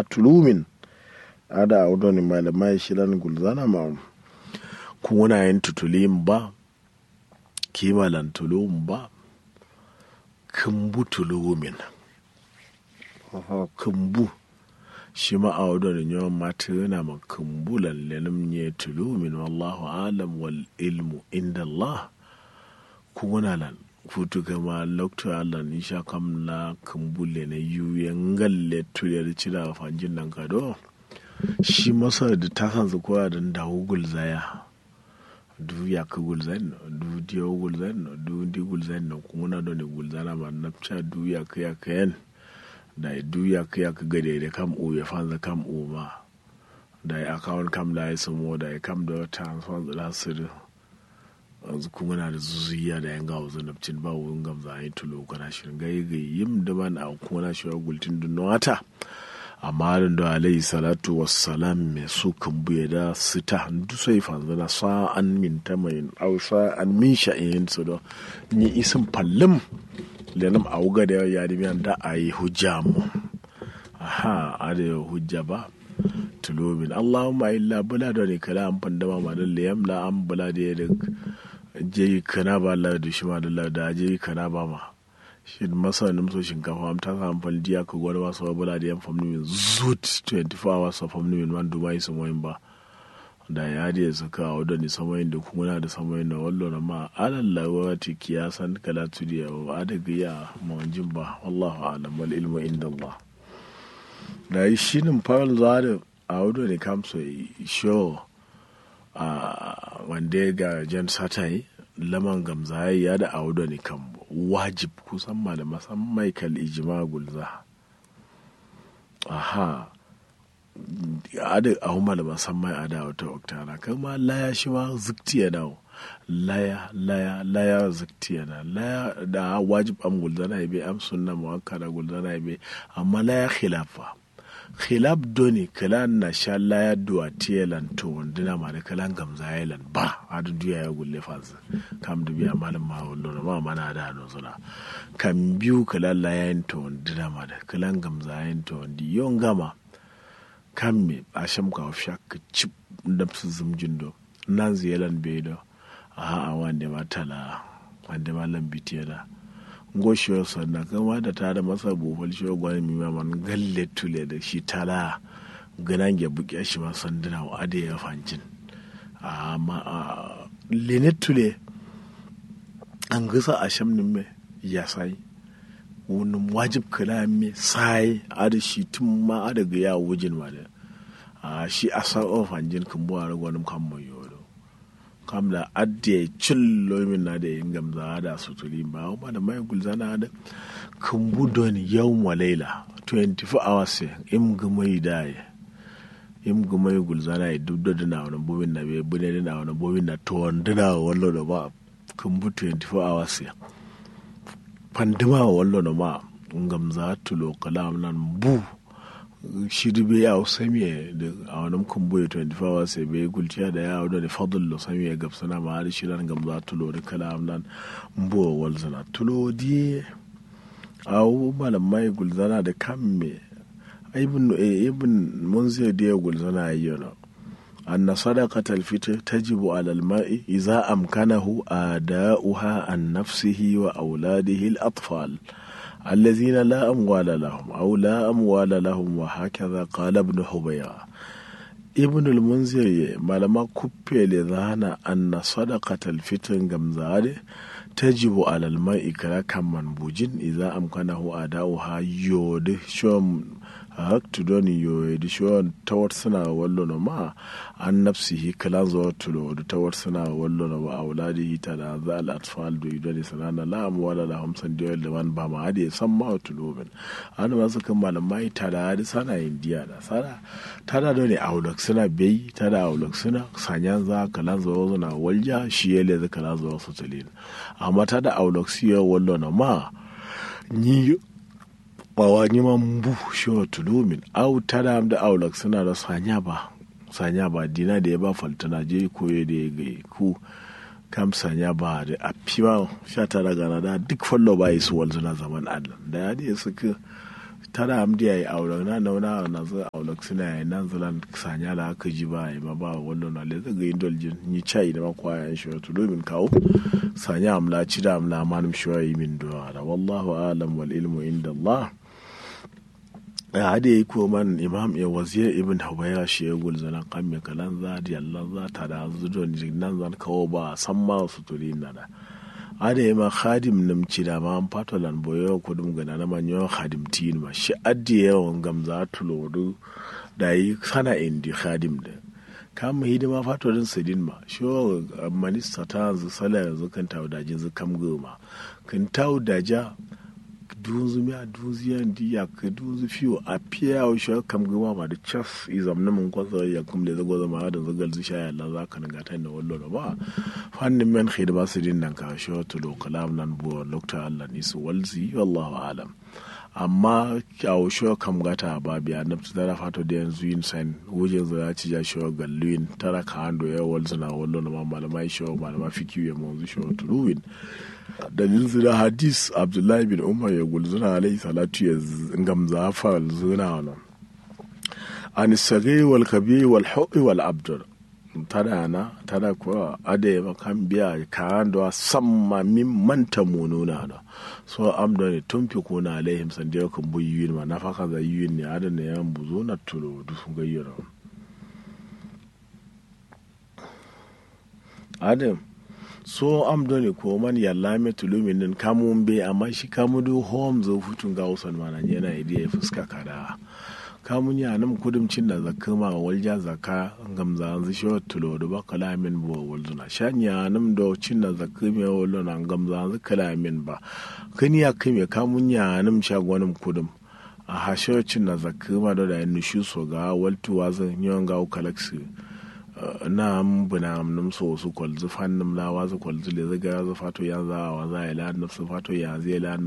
za tulumin ada audo ni malamai shilan gulzana ma kuna yin tutulim ba kimalan tulum ba kumbu tulumin kumbu shi ma a wadda da yawan mata yana ma kumbulan lelim ne tulumin wallahu alam wal ilmu inda Allah kuna lan futu kama lokta Allah ni sha kam na kumbule na yuyen galle tuyar cira fanjin nan kado shi masa da ta san su koya da dawo gulzaya du ya ka gulzan du diyo gulzan du di gulzan na kuna da ne gulzana ma napcha du ya ka ya ka yan da du ya ka ya ka gade da kam u ya fanza kam u ma da ya akawun kam da ya samu da ya kam da transfer da su yanzu kuma na da zuzuya da yan gawo zanabcin ba wurin gamza a yi tulo kana shirin gai gai yim da man a kuma na shiwa gultin dunno wata amma da alayhi salatu wassalam mai su kan buya da sita duk sai fanzu na sa'an min ta mai au sa'an min sha'in su da ni isin fallim lenam a wuga da ya di da a yi hujja mu aha a da hujja ba tulobin allahumma illa bula da ne kala an fandama ma da liyam la an bula da ya da je kana ba la da shi ma da da je kana ba ma shi masa nim so shinkafa am ta samu faldiya ka gwada ba so bula da yan famni min zut 24 hours of famni min man dubai su moyin ba da ya da su ka wadda ni samayin da kuma na da samayin na wallo na ma alalla wati kiyasan kala tudiya wa adaga ya mawanjin ba wallahu alam wal ilmu inda Allah da yi shi nin fara za da a wadda ne kamso show a wanda ga jan satai laman gamzaye ya da auda ne kan wajib kusan ma da masan michael ijima gulza aha ada a huma da masan mai ada wata oktana kan ma laya shi ma zikti ya dawo laya laya laya zikti ya na laya da wajib am gulza na ibe am sunna muwakkada gulza na ibe amma laya khilafa khilaf doni kala na sha laya duwa tiyelan to wandina ma da kalan gamza yalan ba a da duya ya gulle fasa kam da biya malam ma wallo na ma mana da no suna kan biyu kala laya yin to wandina ma da kalan gamza yin to wandi yon gama kan me a sham ka ofsha ka chip da su zumjin do nan ziyalan be do a a wande ma tala wande ma lambitiya da goshiyar sannan kama da ta da masa bufal shi gwani mi man galle tule da shi tala ganan ya buke shi ma sanduna wa ade ya fancin amma lenet tule an gisa a shamnin me ya sai wani wajib kala me sai ada shi tun ma ada ga ya wujin ma da shi a sa'o fancin kan buwa ragwanin kan mai yodo kam da adde cillo min na da yin gamza da sutuli ba kuma da mai gulzana da kan budon yau malaila 24 hours im gumai da ya im gumai gulzana ya dubda da na wani bobin na bai bune da na wani bobin na to wanda wallo da ba kan bu 24 hours ya pandima wallo da ma gamza tulo kalam nan bu shiri bai yawo samiye da a wani kumbuye 24 hours ya bai gulciya da yawo da fadl lo samiye gab sana ma har shiran gamza tulo da kala nan mbuwa walzana tulo di awu malam mai gulzana da kamme ibn ibn munzir da gulzana ayyana أن صدقة الفطر تجب على الماء إذا أمكنه آداؤها عن نفسه وأولاده الأطفال الذين لا أموال لهم أو لا أموال لهم وهكذا قال ابن حبيرة ابن المنذر ما لما كبي لذانا أن صدقة الفطر جمزاد تجب على الماء كلا كم منبوجين إذا أمكنه أداؤها يود شوم haktu doni yo di shon tawar suna wallo no ma an nafsihi kala zo tulo da tawar suna wallo no wa auladihi ta da za al atfal do idani sanana la am wala la hamsan da yalla man ba ma hadi san ma tulo ben an ma suka malamai ta da hadi sana indiya da sana ta da doni aulak suna bai ta da aulak suna sanyan za kala zo na walja shi yele za kala zo su tulin amma ta da aulak siyo wallo no ma ni bawa neman bu shiwa tulumin au tada da aulak suna da sanya ba sanya ba dina da ya ba faltana je koye da ya ga ku kam sanya ba da a fiwa sha tara gana da duk fallo ba su walzu na zaman allah da ya da suka tara amdi ya yi aure na nauna na zo aure suna yi nan zulan sanya da aka ji ba yi ma ba wallo na le zaga yin doljin ni chai da makwa yan shi wato domin kawo sanya amla ci da amla manum shi yi min duwa da wallahu alam wal ilmu inda Allah ya hade yi ko man imam ya wazir ibn hawaya shi ya gul zalan kan me kalan za di Allah za ta da zudo ni nan zan kawo ba san ma su turi na da ada ma khadim nam cida ma an pato lan boyo ko dum gana na manyo khadim tin ma shi addi yawan gamza tulodu da yi sana indi khadim da kam hidima fato din sidin ma shi minista ta yanzu sala yanzu kan tawo dajin zu kam goma kan tawo daja dunzu mi a dunzu yan di ya ka dunzu fiyo a piya o shi kam goma ma da chas izam na mun kwasa ya kum le zago zama da zagal zu sha Allah za ka nga ta da wallo ba fannin men khidma sidin nan ka shi to lo kalam nan bo lokta Allah ni su walzi wallahu alam amma kyawo shi kam gata ba biya na tara fato da yanzu yin san wujin za ci ja shi galluin tara ka hando ya walzu na wallo na ma malamai shi malama fikiyu ya mu shi to ruwin dalil zina hadis abdullahi bin umar ya gulzuna alaihi salatu ya gamza fal zuna wani an sage wal kabi wal hu'i wal abdur tada na tada kuwa ade makan biya kayan da samma min manta mununa da so amda ne tun fi kuna alaihim sandiya kan bu yiyin ma nafaka za yiyin ne adan ne yan buzo na tulo du sun gayyara adam so am doni ko man yalla me tulumin nin kamun be amma shi kamu do home zo futun ga usan mana yana idiya fuska kada kamun ya nam kudumcin da zakka ma walja zakka gamza an shi tulo do ba kalamin bo walzuna shanya nam do cin da zakka me wallo na gamza an kalamin ba kani ya kame kamun ya nam shagwanin kudum a hashocin da zakka ma da da nushu so ga waltuwa zan yawan ga kalaksi na buna num so su kwalzu fan num la wa zu kwalzu le zaga za fato ya za wa za ya la nafsu fato ya zai la